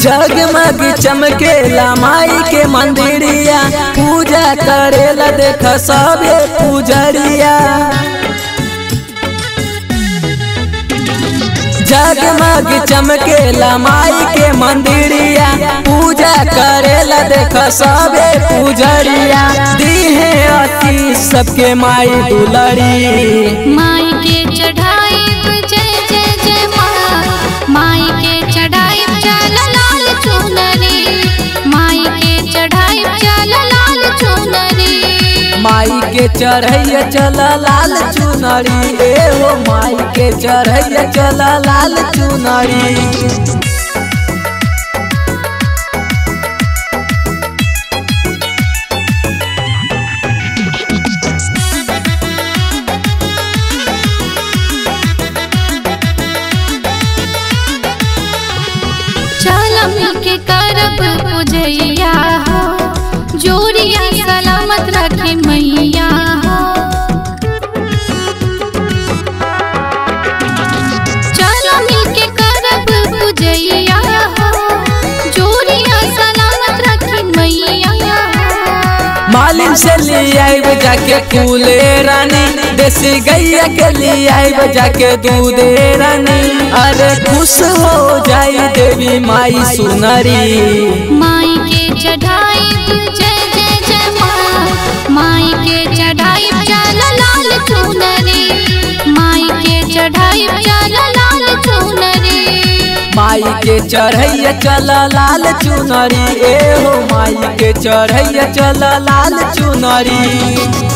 जगमग चमकेला माई के मंदिरिया पूजा करेला देख सबे पूजरिया जगमग चमकेला माई के मंदिरिया पूजा करेला देख सबे पूजरिया दीहे अति सबके माई दुलरी माई के चढ़ाई जय जय जय माँ माई के चढ़ाई चल लाल चुनरी माई के चढ़ाई चल लाल चुनरी माई के चढ़ैया चल लाल चुनरी ए हो माई के चढ़ैया चल लाल चुनरी चल मिल के करब पूजैया हो जोड़िया सलामत रखे मैया हो चल मिल के करब पूजैया हो जोड़िया सलामत रखे मैया हो मालिन से ले आइब जाके फूले रानी देसी गैया के लिए आइब जाके दूधे रानी अरे खुश हो जाई देवी माई सुनरी माई के चढ़ाई जय जय जय माँ माई के चढ़ाई चल लाल चुनरी माई के चढ़ाई चल लाल चुनरी माई के चढ़ैया चल लाल चुनरी ए हो माई के चढ़ैया चल लाल चुनरी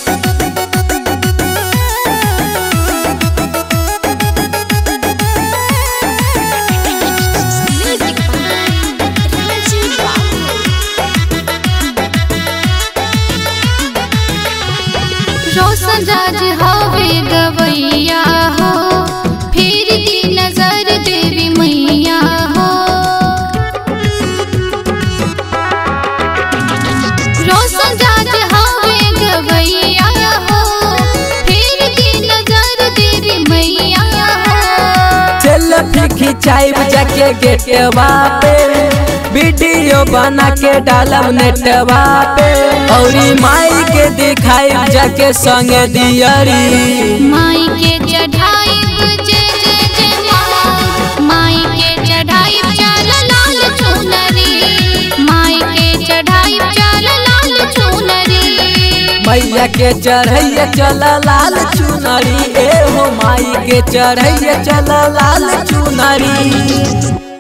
रोशन राज हवे गवैया हो फिर दी नजर देवी मैया हो रोशन राज हवे गवैया हो फिर दी नजर देवी मैया हो सेल्फी खिंचाइब जाके गेटवा पे वीडियो बना के डालब नेटवा पे औरी माई के दिखाइब जाके संग दियरी माई के चढ़ाई जय जय जय माँ माई के चढ़ाई चल लाल चुनरी माई के चढ़ाई चल लाल चुनरी मैया के चढ़ैया चल लाल चुनरी ए हो माई के चढ़ैया चल लाल चुनरी